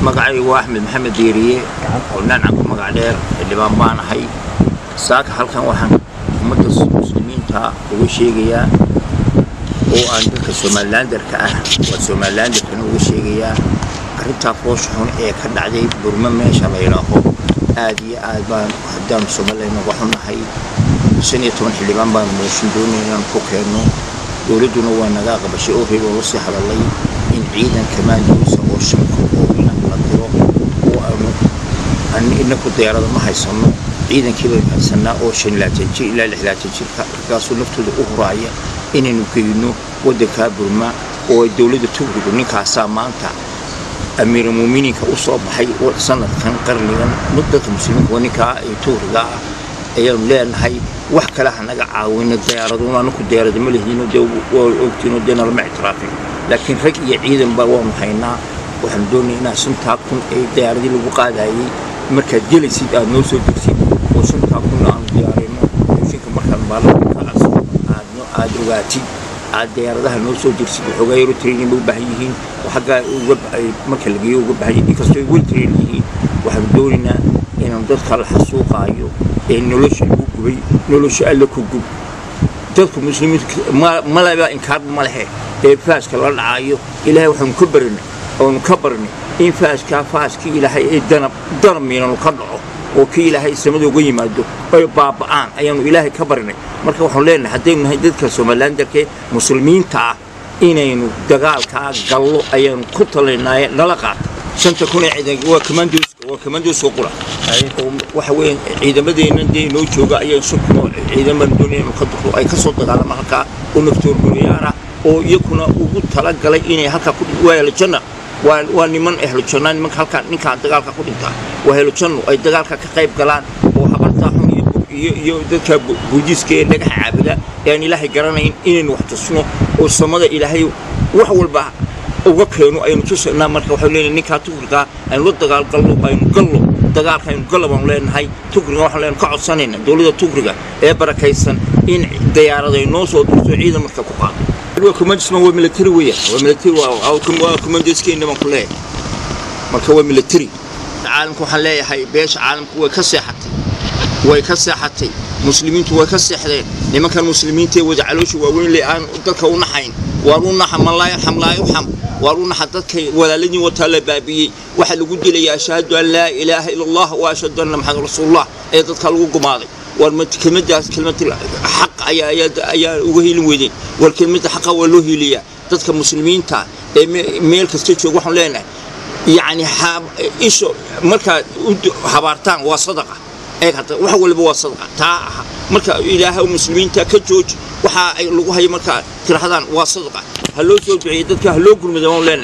magacaygu waa axmed maxamed diiriye oo naancanku magac dheer xildhibaan baan ahay saaka halkan waxaan ummadda muslimiinta uga sheegayaa oo aan dadka somalilandarka ah waa somalilandarkana uga sheegayaa arrintaa foosha xun ee ka dhacday burmo meesha la yidhaaho aad iyo aad baan haddaanu somalilan uga xunnahay shan iyo toban xildhibaan baan mooshin doonay inaan ku keenno dowladduna waa naga aqbashay oo reeb oo lasii hadalay in ciidan kamaandiisa oo shanka oo inan la diro oo aanu inaku diyaarada ma haysano ciidankii baynu haysanaa oo shan laatan jir ilaa lix laatan jirka markaasuu naftooda u huraaya inaynu geyno waddankaa burma oo dowladda tugrigu ninkaasaa maanta amiirulmuuminiinka u soo baxay sanadkan qarnigan dadka muslimiinka waa ninkaa tugriga ah ayaanu leenahay wax kale ha naga caawino diyaaraduna anaku diyaarada ma lehdiino dee waa ogtiino dee nalama ictiraafin laakiin rag iyo ciidanba waanu haynaa waxaanu doonaya inaa shantaa kun ee diyaaradii lagu qaadayay markaad gelaysid aad noo soo degsid oo shantaa kunna aanu diyaarino shinka markaan baalanka aadno aad ogaatid aad diyaaradaha noo soo degsid waxoogaa yaro training bay u baahan yihiin oo xaggaa uga marka lageeyo uga baahan yihiin inkastoo ay wel train yihiin waxaanu doonaynaa inaanu dadka la xasuuqaayo ee nolosha lagu gubay nolosha alla ku gub dadku muslimiinta malaba inkaarba ma lehe ee faaska la dhacaayo ilaahay waxaanu ka barinay oonu ka barinay in faaskaa faaskii ilaahay ee danab danab miinanu ka dhaco oo kii ilaahay samada uga yimaado ay baaba'aan ayaanu ilaahay ka barinay marka waxaanu leenahay haddaynu nahay dadka somalilandarkee muslimiinta ah inaynu dagaalkaa gallo ayaanu ku talinaaye nala qaata shanta kun ee ciidan waa commandos waa commandos oo qura waxa weeye ciidamadeennan dee noo jooga ayaan shan kun oo ciidaman doonaya inuu ka duqlo ay ka soo dagaalama halkaa oo naftoor guriyaara oo iyakuna ugu talagalay inay halkaa ku waa ahlujanna waa waa niman ahlujanna nimanka halkaa ninkaa dagaalka ku dhintaa waa ahlujannu ay dagaalka ka qayb galaan oo habartaa xun iyo iyo iyo dadka buudiiska ee dhagaxa caabuda ee aan ilaahay garanayn inaynu wax tusno oo samada ilaahay wax walba uga keeno aynu tusaynaa marka waxaynu leenahay ninkaa tugrigaa aynu la dagaalgalno aynu gallo dagaalka aynu gallo baanu leenahay tugriga waxaan leenahay ka codsanayna dowladda tugriga ee barakaysan in diyaarad ay noo soo dirto ciidan marka ku qaado waa commandisman waa military weeyaan waa military waa commandiskeena baan ku leeyahay marka waa military caalamka waxaan leeyahay beesha caalamku way ka seexatay way ka seexatay muslimiintu way ka seexdeen nimankan muslimiinta ee wada caloosha waaweyn le aan dadka u naxayn waan u naxa man laa yarxam laa yurxam waan u naxa dadkay walaaladii wataa la baabiyey waxaa lagu dilaya ashhadu an laa ilaaha ila allah wa ashhadu anna maxamed rasuulullah ee dadka lagu gumaaday war kelmadaas kelmadii xaq ayaa ayaa uga hiilin weydeen war kelmadda xaqa waa loo hiiliyaa dadka muslimiinta ee meel kasta jooga waxaan leenahay yacni isho markaad habaartaan waa sadaqa eeg hadda wax waliba waa sadaqa taa marka ilaahay muslimiinta ka jooj waxa ay lagu hayo markaa tirahdaan waa sadaqa ha loo soo duceeyey dadka ha loo gurmada waan leenahay